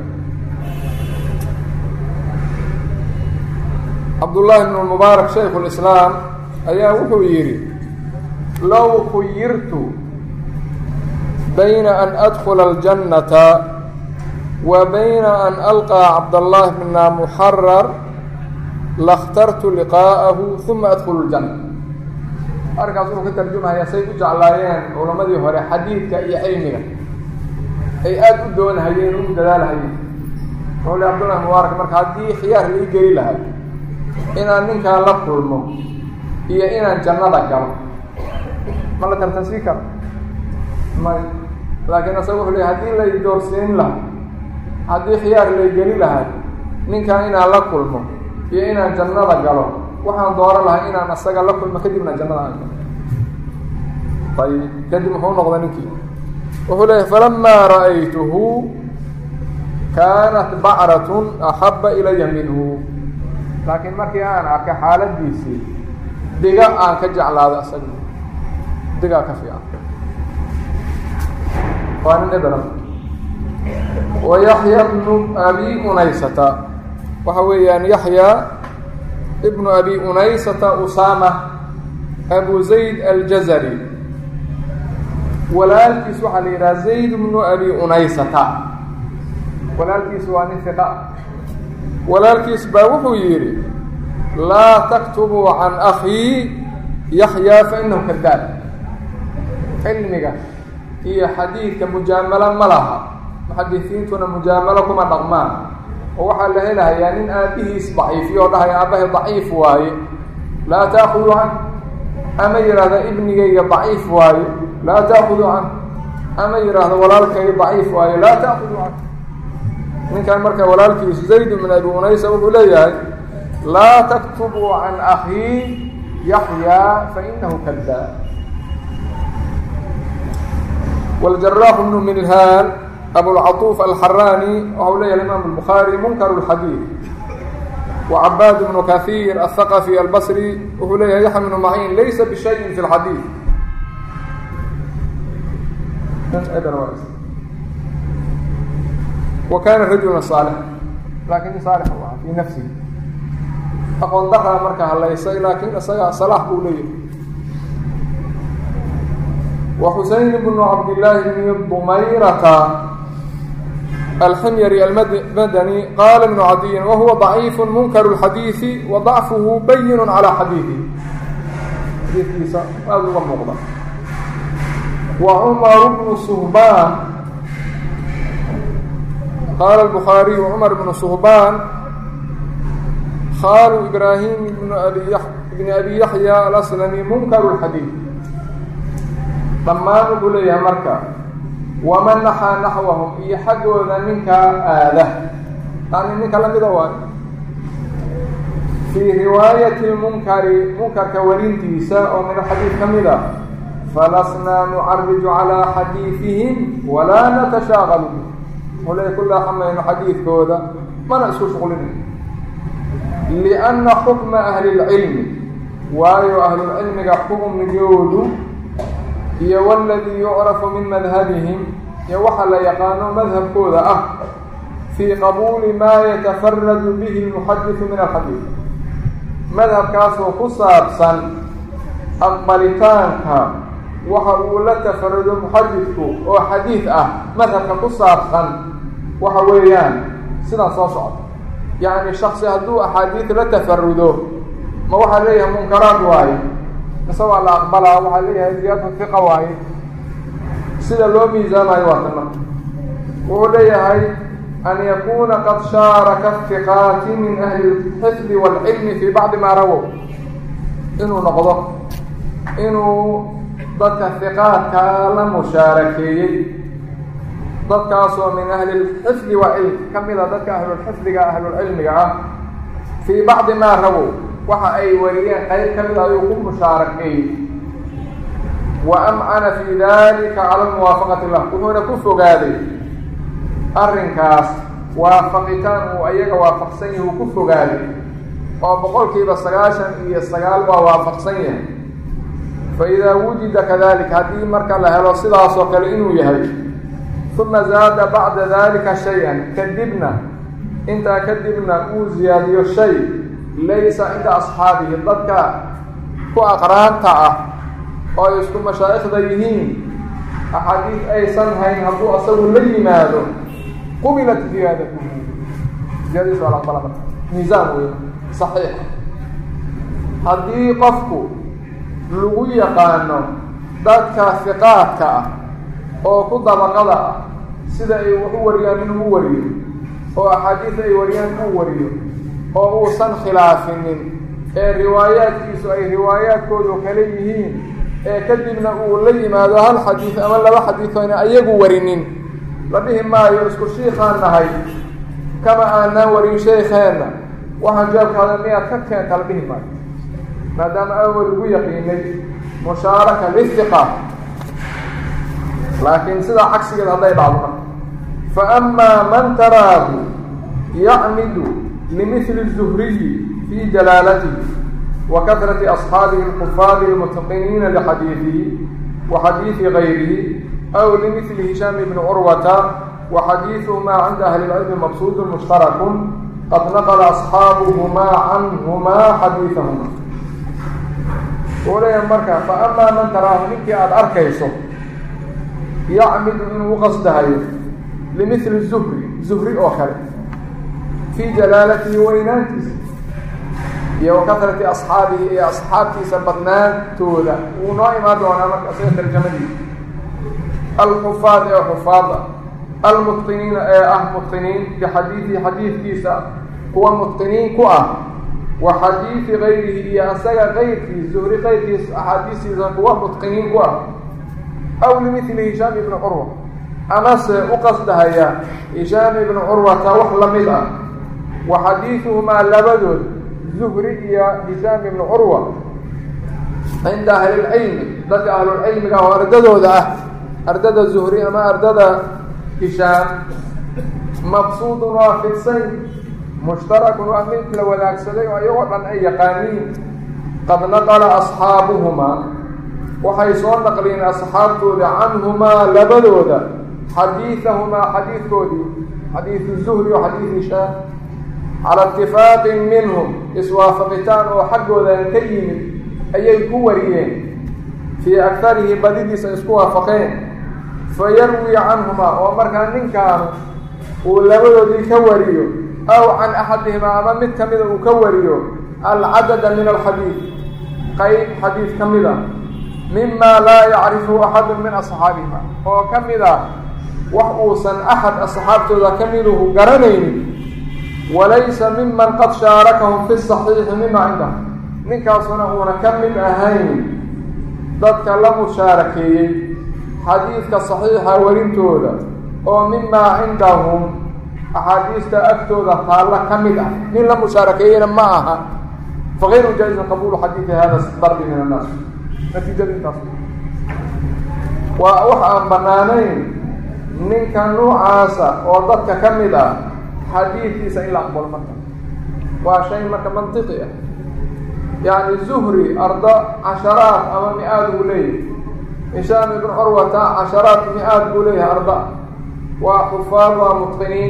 cabdullaahi ibnu mubaarak shaykhu lislaam ayaa wuxuu yidhi low khuyirtu bayna an adkula aljannata wa bayna an alqaa cabdallaahi bna muxarar lakhtartu liqaa'ahu uma adkhulu ljanna arrinkaas wuxuu ka tarjumayaa say u jeclaayeen culammadii hore xadiidka iyo cilmiga ay aada u doonahayeen u dadaalhayeen wuxuu le cabdullahi mubaarak marka haddii khiyaar lai geli lahay inaan ninkaan la kulmo iyo inaan jannada galo ma la tartansii karo may laakiin asaga wuxuu leey haddii lay doorsiin laha haddii khiyaar lay geli lahay ninkaan inaan la kulmo iyo inaan jannada galo waxaan dooran lahay inaan asaga la kulmo kadibna jannada aan galo ayib kadib muxuu noqday ninkii wuxuu leeyahy falamaa ra'aytuhu kaanat bacratun axabba ilaya minhu laakiin markii aan arkay xaaladiisii diga aan ka jeclaado asaga digaa ka fiican waa nin ebera wa yaxya bnu abi unaysata waxa weeyaan yaxya ibnu abi unaysata usama abu zayd aljazari walaalkiis waxaa la yidhaha zayd bnu abi unaysata walaalkiis waa nin fiqa walaalkiis baa wuxuu yidhi laa taktubuu can akhii yaxyaa fainahu kadaab cilmiga iyo xadiidka mujaamalo ma laha muxadisiintuna mujaamalo kuma dhaqmaan oo waxaa la helahayaa nin aabbihiis daciifiyo oo dhahaya aabbahay daciif waaye laa taakudu can ama yidhaahda ibnigayga daciif waaye laa taakudu can ama yidhaahda walaalkay daciif waaye laa taakudu can ninkan marka walaalkiisu zayd min abi unaysa wuxuu leeyahay laa taktubuu can akhii yaxyaa fainahu kadaab wاljaraax bnu minhaan abulcaطuuf alxaraani waxau leeyahay imaam الbukhaari munkar اlxadiid وcabaad bnu kahiir aلthaqفي albصri wuxuu leeyahay yaxya bnu maciin laysa bishayin fi اlxadiid wa kaana rajula صaalix laakin nin saalix u aha fii nafsihi aqoon daraa marka halaysay laakiin isaga salaax buu leeyahay wa xuseyn bnu cabdillaahi bni dumayrata alximyari almadani qaala ibnu cadiyin wahuwa ضaciif munkar اlxadiiثi wa ضacfuhu bayin calى xadiiثi xadiidkiisa aada uga muuqda wa cumar bnu suhbaan qaala الbukhaariyu cumar bnu suhbaan khaalu ibraahim bn abi bni abi yaxya alaslami munkaru اlxadiid dhammaan wuxuu leeyahay marka waman naxaa naxwahum iyo xaggooda ninkaa aada yani ninka lamida waayo fii riwaayati lmunkari munkarka warintiisa oo min alxadiid ka mid a falasnaa nucariju calaa xadiidihim walaa natashaaqalu bih wuxuu leeyahy kullaa xamayno xadiidkooda mana isku shuqlinay lianna xukma ahli lcilmi waayo ahlulcilmiga xukmigoodu iyo waladii yucrafu min madhabihim iyo waxa la yaqaano madhabkooda ah fii qabuuli maa yatafaradu bihi lmuxadisu min alxadiid madhabkaasoo ku saabsan aqbalitaanka waxa uu la tafarudo muxadidku oo xadiid ah madhabka ku saabsan waxa weeyaan sidaa soo socda yacni shaksi hadduu axaadiid la tafarudo ma waxaa leeyahay munkaraad waaye mise waa la aqbalaa waxaa leeyahay ziyaadatu fiqa waaye sida loo miisaamayo waa tan marka wuxuu leeyahay an yakuna qad shaaraka fiqaati min ahli lxifdi waalcilmi fii bacdi maa rawow inuu noqdo inuu dadka fiqaadka la mushaarakeeyey dadkaasoo min ahli lxifdi wa cilm ka mida dadka ahlulxifdiga ahlulcilmiga ah fii bacdi maa rawow waxa ay wariyeen qayb ka mid ayuu ku mushaarakeeyey wa amcana fii dalika cala muwaafaqati lah wuxuuna ku fogaaday arrinkaas waafaqitaan uu ayaga waafaqsan yahi uu ku fogaaday oo boqolkiiba sagaashan iyo sagaal waa waafaqsan yahay faidaa wujida kadalika haddii marka la helo sidaasoo kale inuu yahay uma zaada bacda dalika shay-an kadibna intaa kadibna uu ziyaadiyo shay laysa cinda asxaabihi dadka ku aqraanta ah oo ay isku mashaa'ikhda yihiin axaadiid aysan hayn hadduu asagu la yimaado qubilat ziyaadatu ziyaadadiis waa la aqbala marka miisaan wey saxiixa haddii qofku lagu yaqaano dadka fiqaadka ah oo ku dabaqada ah sida ay wax u wariyaan inuu u wariyo oo axaadiis ay wariyaan uu wariyo oo uusan khilaafinin ee riwaayaadkiisu ay riwaayaadkoodu kale yihiin ee kadibna uu la yimaado hal xadiid ama laba xadiid oyna ayagu warinin la dhihi maayo isku shiikaan nahay kama aanaan warin sheekheenna waxaan jawaabkaada miyaad ka keenta la dhihi maayo maadaama awal lagu yaqiinay mushaaraka lihiqa laakiin sidaa cagsigeed hadday dhacdo marka fa amaa man taraahu yacmidu limihli الzuhriyi fi jalaalatihi wa kahrati asxaabihi اlkufaari اlmutaqiniina lixadiidihi wa xadiidi gayrihi aw limihli hishaam bni curwata wa xadiiduhumaa cinda ahli اlcilmi maqsuudu mushtarakun qad naqla asxaabuhumaa canhumaa xadiidahuma uu leeyahay marka fa amaa man taraahu ninkii aada arkayso yacmidu inuu u qasdahayo limihli zuhri zuhri oo kale fii jalaalatihi weynaantiisa iyo wa kahrati asxaabihi iyo asxaabtiisa badnaantooda wuu noo imaan doonaa marka isaga tarjamadiisa alxufaad ee xufaada almutqiniina ee ah mutqiniin bixadiidihi xadiidkiisa kuwa mutqiniin ku ah wa xadiidi gayrihi iyo asaga kayrkiis zuhri kayrkiis axaadiistiisa kuwa mutqiniin ku ah aw limihli hishaam ibni curwa amase u qasdahaya hishaam ibni curwata wax la mid ah wa xadiiduhumaa labadood zuhri iyo hishaam ibni curwa cinda ahlilcilmi dadka ahlulcilmiga oo ardadooda ah ardada zuhri ama ardada hishaam mabsuudun waa fidsan mushtarakun waa mid la wadaagsaday oo iyagoo dhan ay yaqaaniin qad naqala asxaabuhumaa waxay soo naqliyeen asxaabtooda canhumaa labadooda xadiidahumaa xadiidkoodii xadiidu zuhri oo xadiid hishaam cala itifaaqin minhum iswaafaqitaan oo xaggoodan ka yimid ayay ku wariyeen fii akarihi badidiisa isku waafaqeen fa yarwi canhumaa oo markaa ninkaanu uu labadoodii ka wariyo aw can axadihimaa ama mid ka mida uu ka wariyo alcadada min alxadiid qayb xadiid ka mid a mima laa yacrifu axadu min asxaabihima oo ka mid ah wax uusan axad asxaabtooda ka miduhu garanaynin walaysa miman qad shaarakahum fi saxiixi mima cindahum ninkaasuna uuna ka mid ahayn dadka la mushaarakeeyey xadiidka saxiixa warintooda oo mimaa cindahum axaadiista agtooda taalla ka mid ah nin la mushaarakeeyeyna ma aha fagayru jaa-izin qabuulu xadiidi hada darbi min annaas natiijada intaas waa wax aan bannaanayn ninka nuucaasa oo dadka ka mid ah xadiidkiisa in la aqbalo marka waa shay marka mantiqi ah yacni zuhri ardo casharaad ama mi-aad buu leeyahay hishaam ibn curwata casharaad mi-aad buu leeyahay arda waa xufaad waa mutqiniin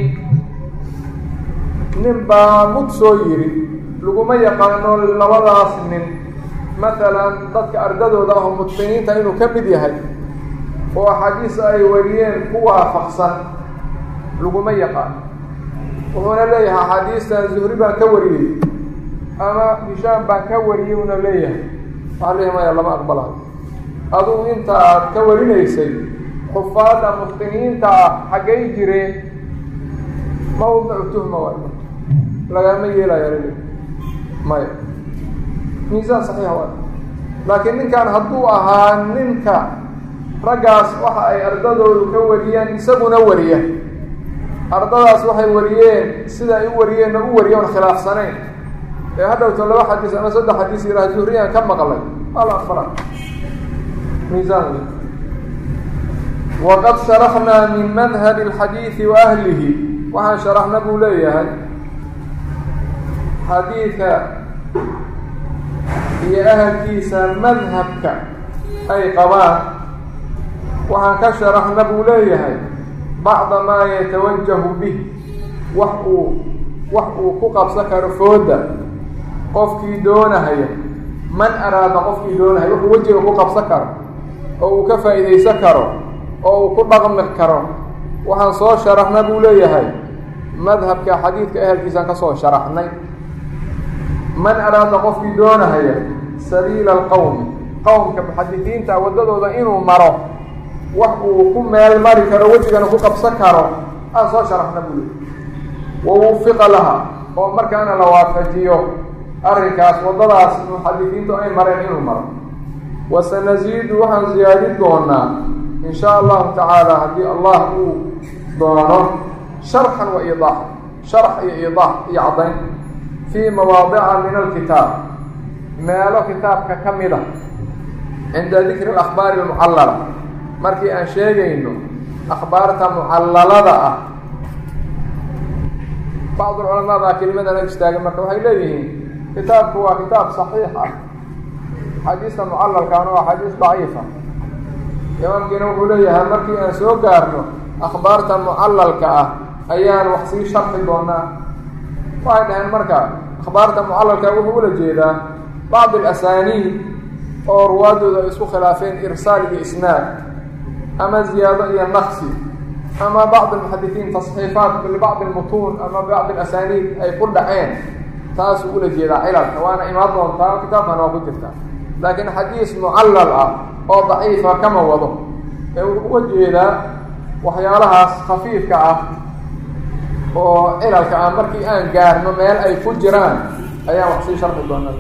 nin baa mud soo yiri laguma yaqaano labadaas nin matalan dadka ardadooda aho mutqiniinta inuu ka mid yahay oo axaadiis ay wariyeen ku waafaqsan laguma yaqaano wuxuuna leeyahay axaadiistan zuhri baan ka wariyey ama hishaam baan ka wariyey una leeyahay waxaa leeyahay maya lama aqbalayo adugu inta aad ka warinaysay xufaadda mutqiniinta ah xaggay jireen mawdicu tuhma waay lagama yeelaya lale maya miisaan saxiixa waay laakiin ninkan hadduu ahaa ninka raggaas waxa ay ardadoodu ka wariyeen isaguna wariya ardadaas waxay wariyeen sida ay u wariyeenna u wariya on khilaafsanayn ee hadhowto laba xadiis ama saddex xadiis yidhaha zuhriyaan ka maqlay waa la aqbala miisaan wey waqad sharaxnaa min madhabi alxadiidi wa ahlihi waxaan sharaxna buu leeyahay xadiidka iyo ahalkiisa madhabka ay qabaan waxaan ka sharaxna buu leeyahay bacda maa yatawajahu bih wax uu wax uu ku qabsan karo fooda qofkii doonahaya man araada qofkii doonahaya wuxuu wejiga ku qabsan karo oo uu ka faa'iidaysan karo oo uu ku dhaqmi karo waxaan soo sharaxna buu leeyahay madhabka xadiidka ehelkiisaan ka soo sharaxnay man araada qofkii doonahaya sabiila alqowmi qowmka muxadisiinta waddadooda inuu maro wax uu ku meel mari karo wejigana ku qabsan karo aan soo sharaxna buu leeyahay wawufiqa laha oo markaana la waafajiyo arrinkaas waddadaas muxadisiintu ay mareen inuu maro wasanasiidu waxaan siyaadin doonaa in shaa allahu tacaala haddii allah uu doono sharxan wa iidaax sharx iyo iidaax iyo caddayn fii mawaadica min alkitaab meelo kitaabka ka mid a cinda dikri alakhbaari almucallala markii aan sheegayno akhbaarta mucallalada ah bacd ulcamaa baa kelimadan ag istaagay marka waxay leeyihiin kitaabku waa kitaab saxiix ah xadiista mucalalkaana waa xadiis daciifa imaamkiina wuxuu leeyahay markii aan soo gaarno akhbaarta mucalalka ah ayaan wax sii sharxi doonaa waxay dhaheen marka akhbaarta mucalalka wuxuu ula jeedaa bacd alasaniid oo ruwaadooda ay isku khilaafeen irsaal iyo isnaad ama ziyaado iyo naqsi ama bacd almuxadisiin tasxiifaat libacdi almutuun ama bacd alasaniid ay ku dhaceen taasuu ula jeedaa cilalka waana imaan doontaa kitaabkana waa ku jirtaa laakiin xadiis mucallal ah oo daciifa kama wado ee wuxuu uga jeedaa waxyaalahaas khafiifka ah oo cilalka ah markii aan gaarno meel ay ku jiraan ayaan wax sii sharxi doonaa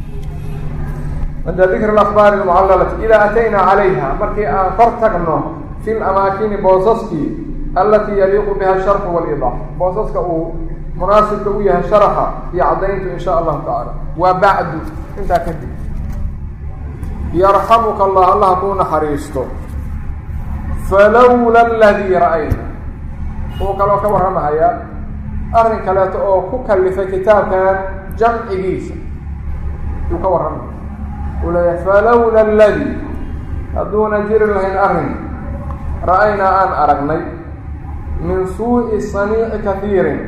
cinda dikri alakbaari almucallalati idaa ataynaa calayha markii aan kor tagno fi lamaakini boosaskii allatii yaliiqu biha asharxu waliidaax boosaska uu munaasibka u yahay sharaxa iyo caddayntu in sha allahu tacaala waa bacdu intaa kadib yarxamuka allah allah kuu naxariisto falowla aladii ra'ayna wuu kaloo ka warramahayaa arrin kaleeto oo ku kalifay kitaabkan jamcigiisa yuu ka warramaya uu leeyahay falowla aladii hadduuna jiri lahayn arrin ra'aynaa aan aragnay min suu'i saniici kahiirin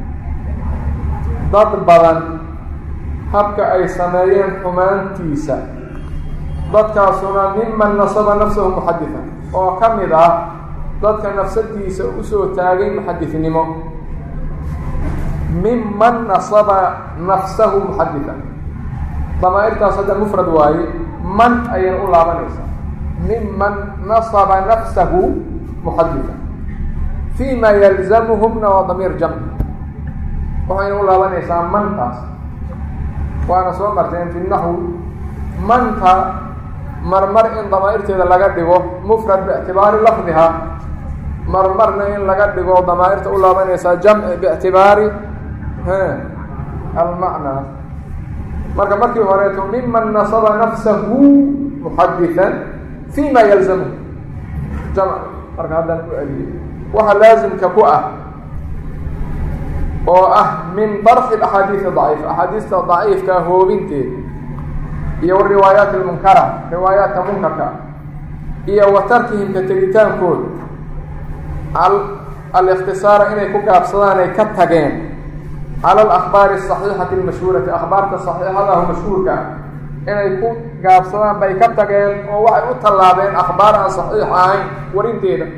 dad badan habka ay sameeyeen xumaantiisa dadkaasuna miman nasaba nafsahu muxadithan oo ka mid ah dadka nafsadiisa usoo taagay muxadithnimo miman nasaba nafsahu muxadithan damaa'irtaas hadda mufrad waaye man ayayna u laabanaysaa miman nasaba nafsahu muxadithan fi ma yalzamuhumna waa damiir jamc waxayna u laabanaysaa mantaas waana soo marteen fi naxwi manta marmar in damaa'irteeda laga dhigo mufrad biictibaari lafdiha marmarna in laga dhigo damaa'irta u laabanaysaa jamci biictibaari almacnaa marka markii horeeto miman nasaba nafsahu muxadithan fi ma yalzamuhu jamc marka haddaan ku celiyey waxa laasimka ku ah oo ah min darxi axaadiisi daciifa axaadiista daciifka hoobinteeda iyo wariwaayaat almunkara riwaayaadka munkarka iyo wa tarkihim ka tegitaankooda alikhtisaara inay ku gaabsadaan ay ka tageen cala alakhbaari asaxiixati almashhuurati akhbaarta saxiixadahu mashhuurka ah inay ku gaabsadaan bay ka tageen oo waxay u tallaabeen akhbaar aan saxiix ahayn warinteeda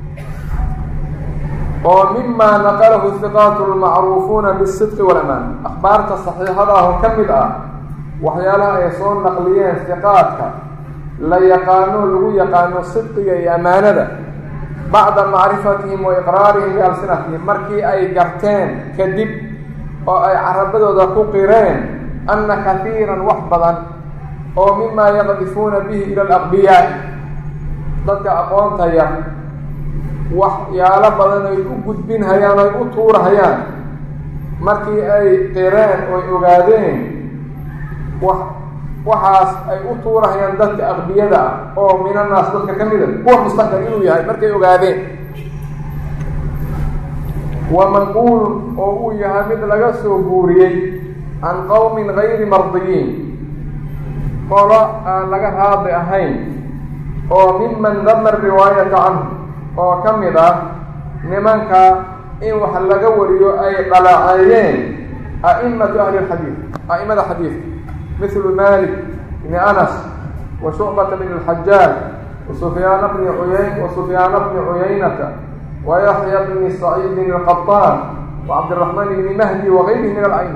oo mima naqalahu hiqaatu lmacruufuuna bisidqi walamaan akhbaarta saxiixadahu ka mid ah waxyaalaha ay soo naqliyeen hiqaadka la yaqaano lagu yaqaano sidqiga iyo ammaanada bacda macrifatihim wa iqraarihim bialsinatihim markii ay garteen kadib oo ay carabadooda ku qireen anna kahiiran wax badan oo mima yaqdifuuna bihi ila alaqbiyaai dadka aqoonta yar waxyaalo badan ay u gudbinhayaan ay u tuurahayaan markii ay qireen oy ogaadeen wax waxaas ay u tuurahayaan dadka aqbiyada ah oo minanaas dadka ka mida kuwa mustaqbal inuu yahay markay ogaadeen wa manquulun oo uu yahay mid laga soo guuriyey can qowmin gayri mardiyiin qolo aan laga raadi ahayn oo miman dama riwaayata canhu oo ka mid ah nimanka in wax laga wariyo ay dhalaceeyeen a'imatu ahli اlxadiid a'imada xadiidka mithlu malik bni anas wa shucbata bn اlxajaaj wa sufyaana bni uyayn wa sufyaana bni cuyaynata wa yaxya bni saciidin اlqaطaan wa cabdiraxmaan bni mahdi wagayrihi min ala'ima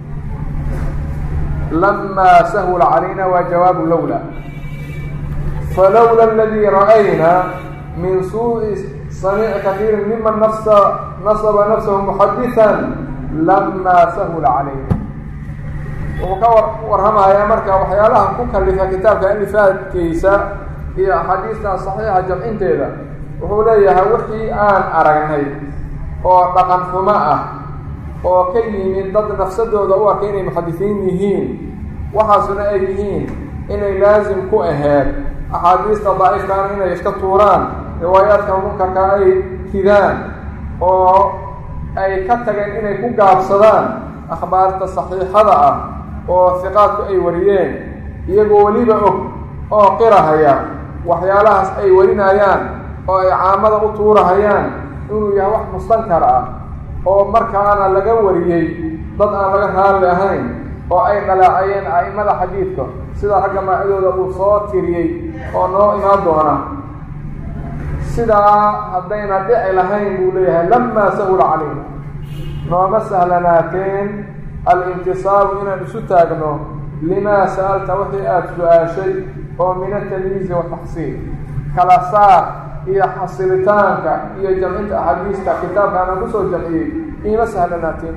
lama sahula calayna waa jawaabu lowla falowla aladii ra'ayna min suuءi samiici kaiiri miman nafsa nasaba nafsahu muxadiثan lama sahula calayna wuxuu ka warramayaa marka waxyaalaha ku kalifa kitaabka alifaadkiisa iyo axaadiistan saxiixa jamcinteeda wuxuu leeyahay wixii aan aragnay oo dhaqan xumo ah oo ka yimid dad nafsadooda u arkay inay muxadisiin yihiin waxaasuna ay yihiin inay laasim ku aheed axaadiista daciifkaana inay iska tuuraan riwaayaadka munkarka ay ridaan oo ay ka tageen inay ku gaabsadaan akhbaarta saxiixada ah oo hiqaadku ay wariyeen iyagoo weliba og oo qirahaya waxyaalahaas ay warinayaan oo ay caamada u tuurahayaan inuu yahay wax mustankar ah oo markaana laga wariyey dad aan laga raalli ahayn oo ay dhalaacayeen a'imada xadiidka sida ragga maacidooda uu soo tiriyey oo noo imaan doona sidaa haddayna dhici lahayn buu leeyahay lamaa sahula calayna nooma sahlanaateen alintisaabu inaan isu taagno limaa sa'alta wixii aada su-aashay oo min atamyiizi wataxsiil kala saar iyo xasilitaanka iyo jamcinta axaadiista kitaabkaana kusoo jamciyey iima sahlanaateen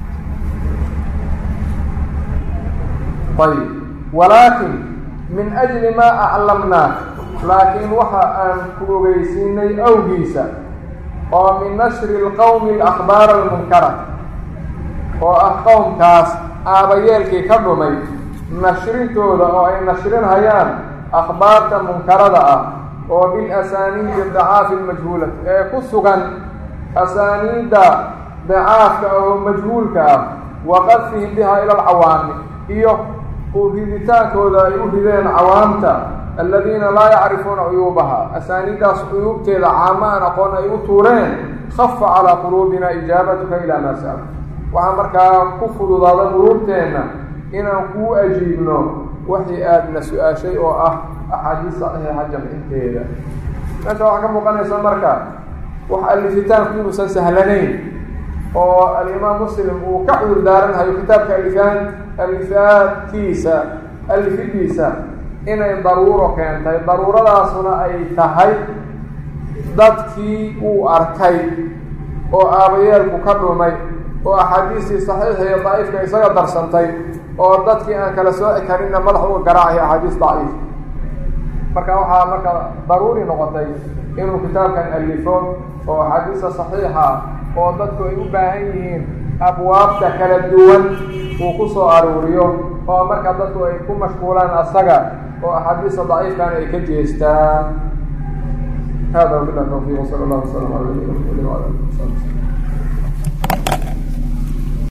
ayb walaakin min ajli maa aclamnaa laakiin waxa aan ku ogeysiinay awgiisa oo min nashri lqowmi alakhbaara almunkara oo ah qowmkaas aabayeelkii ka dhumay nashrintooda oo ay nashrinhayaan akhbaarta munkarada ah oo bilasaniidi dacaafi lmajhuulati ee ku sugan asaaniidda dacaafka oo majhuulka ah wa qadfihim biha ila alcawaami iyo u riditaankooda ay u rideen cawaamta aladiina laa yacrifuuna cuyuubaha asaaniiddaas cuyuubteeda caamo aan aqoon ay u tuureen khafa calaa quluubina ijaabatuka ilaa maa sa'al waxaa markaa ku fududaada quluubteenna inaan kuu ajiibno waxii aadna su-aashay oo ah axaadiis saxiixa jamcinteeda meesha waxaa ka muuqanaysa marka wax alifitaanku inuusan sahlanayn oo alimaam muslim uu ka cudur daaranhayo kitaabka alifaan alifaadkiisa alifidiisa inay daruuro keentay daruuradaasuna ay tahay dadkii uu arkay oo aabayeelku ka dhumay oo axaadiistii saxiixa iyo daciifka isaga darsantay oo dadkii aan kala sooci karinna madax uga garaacaya axaadiis daciif marka waxaa marka daruuri noqotay inuu kitaabkan alifo oo axaadiista saxiixa oo dadku ay u baahan yihiin abwaabta kala duwan uu ku soo aruuriyo oo marka dadku ay ku mashquulaan asaga oo axaadiista daciifkan ay ka jeestaan hada wabilah tawfiq wsala allah wasalam ala nabiyina mxamedi wala ali w sabi